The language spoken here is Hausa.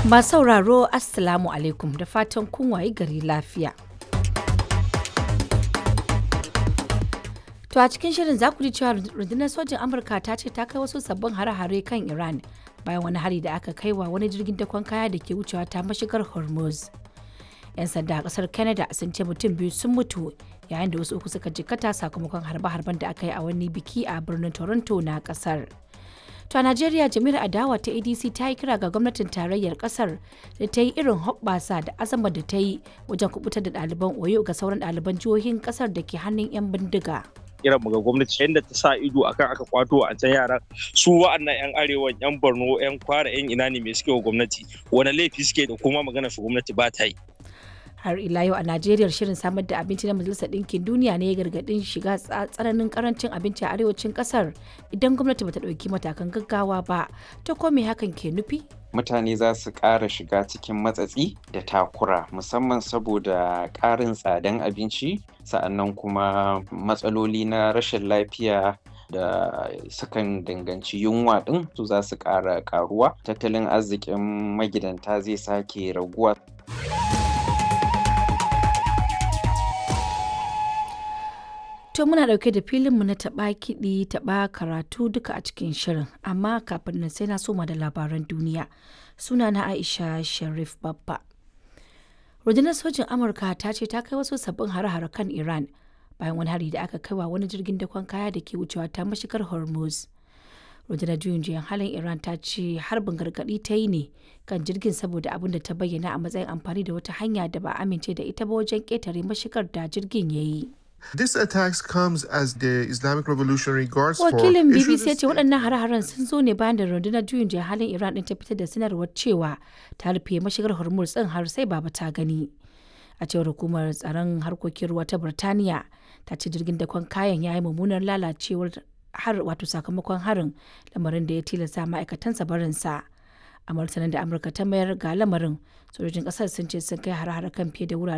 Masu sauraro Assalamu alaikum da fatan kun wayi gari lafiya. To a cikin shirin za ku ji cewa rundunar sojin Amurka ta ce ta kai wasu sabbin hare-hare kan Iran bayan wani hari da aka kai wa wani jirgin dakon kaya da ke wucewa ta mashigar Hormuz. 'Yan sanda a kasar Canada sun ce mutum biyu sun mutu yayin da wasu uku suka jikkata sakamakon harbe-harben da aka yi a wani biki a birnin Toronto na kasar. To a Najeriya jami'ar adawa ta ADC ta yi kira ga gwamnatin tarayyar kasar da ta yi irin hoɓɓasa da azama da ta yi wajen kubutar da ɗaliban Oyo ga sauran ɗaliban jihohin kasar da ke hannun 'yan bindiga. kiran mu ga gwamnati yadda ta sa ido akan aka kwato a can yaran su wa'annan yan arewa yan borno yan kwara yan ina ne mai suke wa gwamnati wani laifi suke da kuma magana su gwamnati ba ta yi har ila yau a najeriya shirin samar da abinci na majalisar ɗinkin duniya ne ya gargaɗin shiga tsananin karancin abinci a arewacin ƙasar idan gwamnati bata ɗauki matakan gaggawa ba ta ko me hakan ke nufi mutane za su ƙara shiga cikin matsatsi da takura musamman saboda ƙarin tsadan abinci sa'annan kuma matsaloli na rashin lafiya da sukan danganci yunwa ɗin su za su ƙara ƙaruwa tattalin arzikin magidanta zai sake raguwa To muna ɗauke da filinmu na taɓa kiɗi taɓa karatu duka a cikin shirin amma kafin nan sai na soma da labaran duniya suna na Aisha Sharif Babba. Rundunar sojin Amurka ta ce ta kai wasu sabbin hare-hare kan Iran bayan wani hari da aka kai wa wani jirgin dakon kaya da ke wucewa ta mashigar Hormuz. Rundunar juyin juyan halin Iran ta ce harbin gargaɗi ta yi ne kan jirgin saboda abin da ta bayyana a matsayin amfani da wata hanya da ba amince da ita ba wajen ƙetare mashigar da jirgin ya yi. This attacks comes as the Islamic Revolutionary Guards Wakilin BBC ya ce waɗannan hare-haren sun zo ne bayan da rundunar juyin juya halin Iran ɗin ta fitar da sanarwar cewa ta rufe mashigar Hormuz ɗin har sai baba ta gani. A cewar hukumar tsaron harkokin ruwa ta Birtaniya ta ce jirgin dakon kayan ya yi mummunar lalacewar har wato sakamakon harin lamarin da ya tilasta ma'aikatansa barinsa. A martanin da Amurka ta mayar ga lamarin sojojin ƙasar sun ce sun kai hare-hare kan fiye da wurare